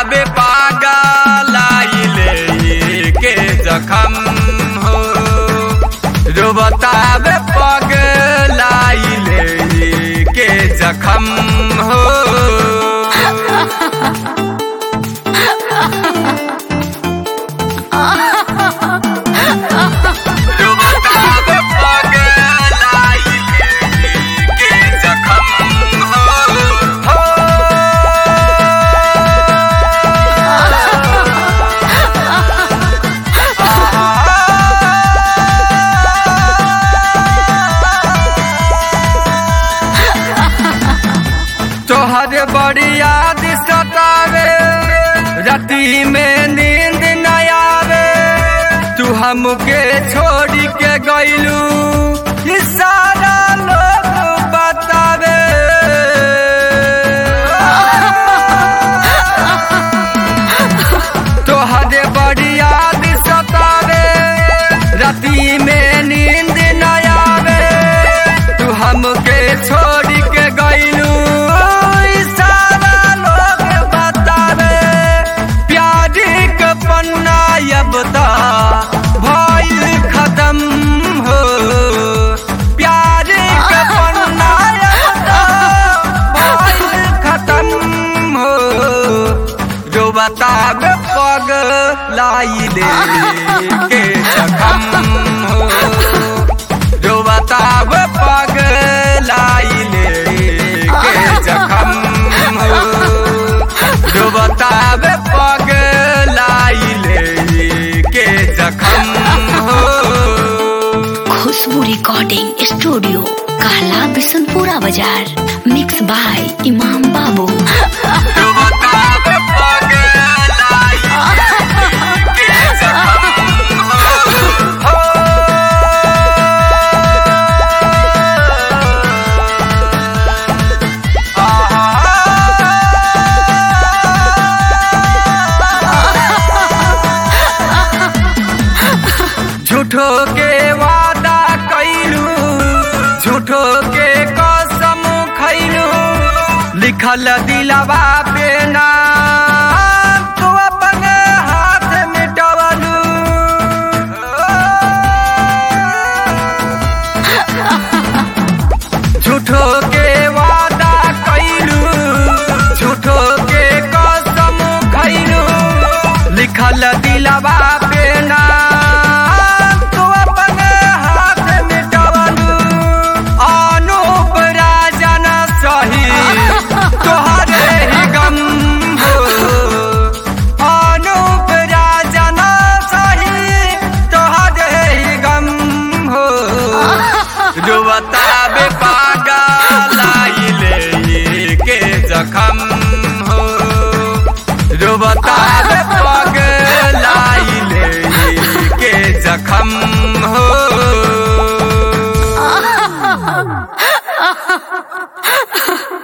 बतावे पागल आइले के जखम हो जो बतावे पागल आइले के जखम हो जो बतावे पागल आइले के जखम हो तोहर बड़ी याद सतावे राती में नींद न आवे तू हमके छोड़ के गईलू ई सारा लोग बतावे तोहर बड़ी याद सतावे राती में नींद न आवे तू हमके छोड़ के गईलू ई सारा लोग बतावे प्यार के पन्ना अब ता भइल खत्म हो प्यार के पन्ना अब ता भइल खत्म हो जो बतावे पग लाई ले के जखम हो जो बतावे पग लाई ले के जखम हो जो बतावे पग लाई ले के जखम हो खुशबू रिकॉर्डिंग स्टूडियो कहला बिशनपुरा बाजार मिक्स बाय इमाम बाबू जो बतावे पग लाई के जखम हो झूठो के वादा कैलू झूठो के कसम खैलू लिखल दिलवा पे नाम तू अपन हाथ मिटवलू झूठो के वादा कैलू झूठो के कसम खैलू लिखल दिलवा पे नाम तू अपन हाथ मिटवलू अनूप राजन सही तोहरे ही गम हो अनूप राजन सही तोहरे ही गम हो जो बतावे पागल आइले के जखम हो जो बतावे